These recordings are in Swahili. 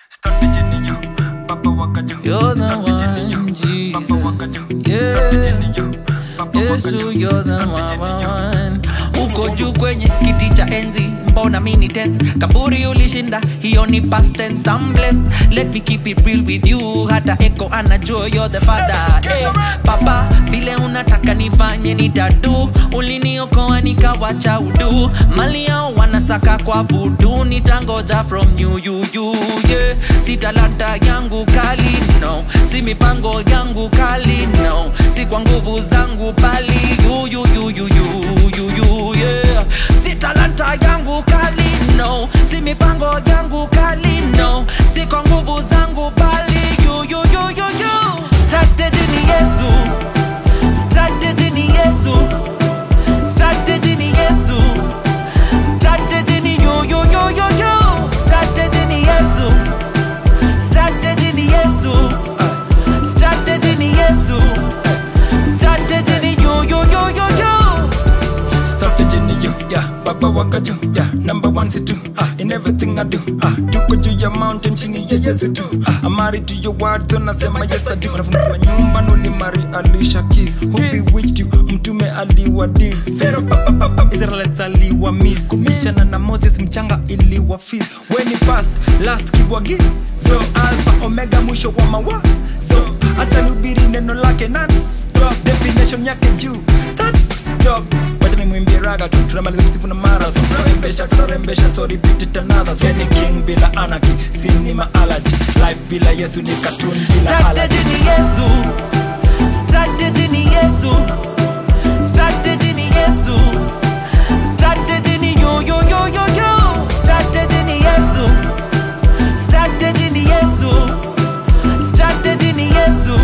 Strategy ni yo, Papa wakajo. You're the Strategy ni yo, one, Papa Jesus. wakajo. Yeah. Strategy ni yo, Papa Yesu, wakajo. you're the Strategy ni yo, one. Uko juu kwenye kiti cha enzi, mbona mini tense? Kaburi ulishinda, hiyo ni past tense. I'm blessed, let me keep it real with you. Hata Eko anajua you're the father. Eh, Papa, vile unataka nifanye nitadu, uliniokoa nikawacha udu. Mali yao wanasaka kwa vudu, nitangoja from you, you, you, yeah. Si talanta yangu kali, no. Si mipango yangu kali, no. Si kwa nguvu zangu bali you, you, you, you, you, you, you, yeah. Si talanta yangu kali, no. Si mipango yangu kali, no. Si kwa nguvu zangu bali you, you, you, you, you. Strategy ni Yesu. Strategy ni Yesu. Strategy ni Yesu. Strategy ni you, you, you, you, you. Strategy ni Yesu. Strategy ni Yesu. Strategy ni Yesu. Strategy ni you, you, you, you, you. Strategy ni yo, yeah, baba wakajo, yeah, number one situ, ah, in everything I do, ah, tuko juu ya mountain chini ya Yesu tu, ah, I'm married to your word, so nasema yes I do, unafungua nyumba nulimari alisha kiss, who bewitched you, mtume aliwa dis, Pharaoh papa papa, Israelites aliwa miss, kubishana na Moses mchanga iliwa feast, when fast, last kibwagi, so alpha omega mwisho wa mawa, so acha nihubiri neno lake non stop, definition yake juu, that's stop wacha nimwimbie raga tu tunamaliza kusifu na marathon tunarembesha tunarembesha so repeat it another so yani king bila anarchy cinema allergy life bila yesu ni cartoon bila allergy Strategy ni Yesu. Strategy ni Yesu. Strategy ni Yesu. Strategy ni you, you, you, you, you. Strategy ni Yesu. Strategy ni Yesu. Strategy ni Yesu.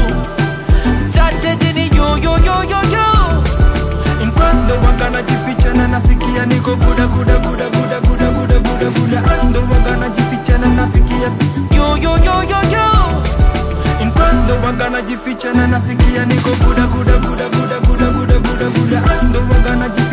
Strategy ni you, you, you, you, you. in past ndo waga najificha na nasikia niko guda guda guda guda guda guda guda guda past ndo waga najificha na nasikia You, you, you, you, you. in past ndo waga najificha na nasikia niko guda guda guda guda guda guda guda guda past ndo waga najificha